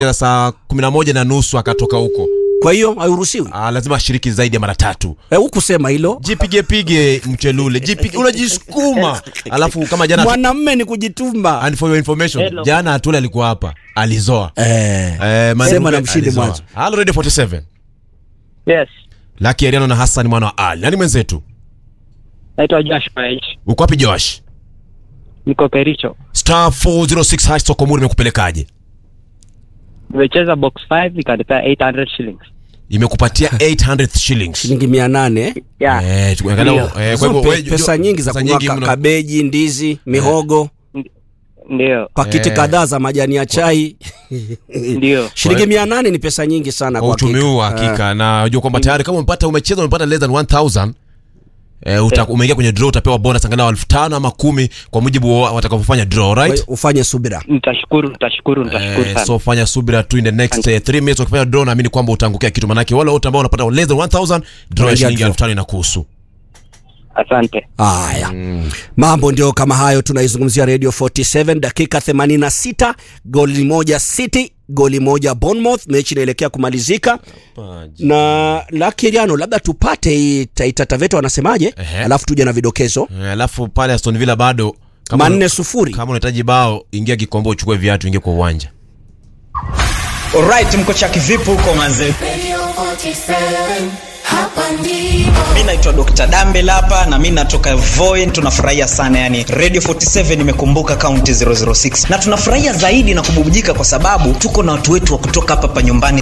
saa kumi na moja na nusu akatoka huko. Kwa hiyo hairuhusiwi. Ah, lazima ashiriki zaidi ya mara tatu. Eh, hukusema hilo. Jipige pige mchelule, jipige unajisukuma. Alafu kama jana Mwanamme ni kujituma. and for your information, Hello. jana Atule alikuwa hapa, alizoa. Eh. Eh, Man- Sema na mshindi alizoa. mwanzo. Halo Radio 47. Yes. Lucky Ariano na Hassan mwana wa Ali. Nani mwenzetu? Naitwa Josh Paich. Uko wapi Josh? Niko Kericho. Star 406 hash Sokomuri imekupelekaje? Nimecheza box 5 ikanipea 800 shillings. Imekupatia 800 shillings. Shilingi 800. Yeah. Eh, tuangalau Ndio. eh, kwa Hizo hivyo pe- wewe- pesa nyingi za pesa kununua nyingi ka- mno. kabeji, ndizi, mihogo, Ndio. pakiti Eh. kadhaa za majani ya chai. Ndio. Shilingi 800 ni pesa nyingi sana kwa kwa uchumi hakika. huu hakika na unajua kwamba tayari kama umepata umecheza umepata less than 1000 eh, uta, umeingia kwenye draw utapewa bonus angalau elfu tano ama kumi kwa mujibu wa watakavyofanya draw Kwa right hiyo ufanye subira. Nitashukuru, nitashukuru, nitashukuru Eh, sana. so fanya subira tu in the next 3 minutes ukifanya draw naamini kwamba utaangukia kitu manake wale wote ambao wanapata less than 1000 draw ya Unaingia shilingi draw. elfu tano inakuhusu Asante. Haya, mambo ndio kama hayo. Tunaizungumzia Radio 47 dakika 86, goli moja City, goli moja Bournemouth. Mechi inaelekea kumalizika na Lakiriano, labda tupate hii Taita Taveta wanasemaje, Ehe. alafu tuje na vidokezo. Eh, alafu pale Aston Villa bado kama Manne una- sufuri. kama unahitaji bao ingia kikombe uchukue viatu ingia kwa uwanja Alright, mko chaki vipi huko manze? Radio 47, hapa ndipo. Mi naitwa Dr. Dambel hapa na mi natoka Voi. Tunafurahia sana yani, Radio 47 imekumbuka kaunti 006 na tunafurahia zaidi na kububujika kwa sababu tuko na watu wetu wa kutoka hapa hapa nyumbani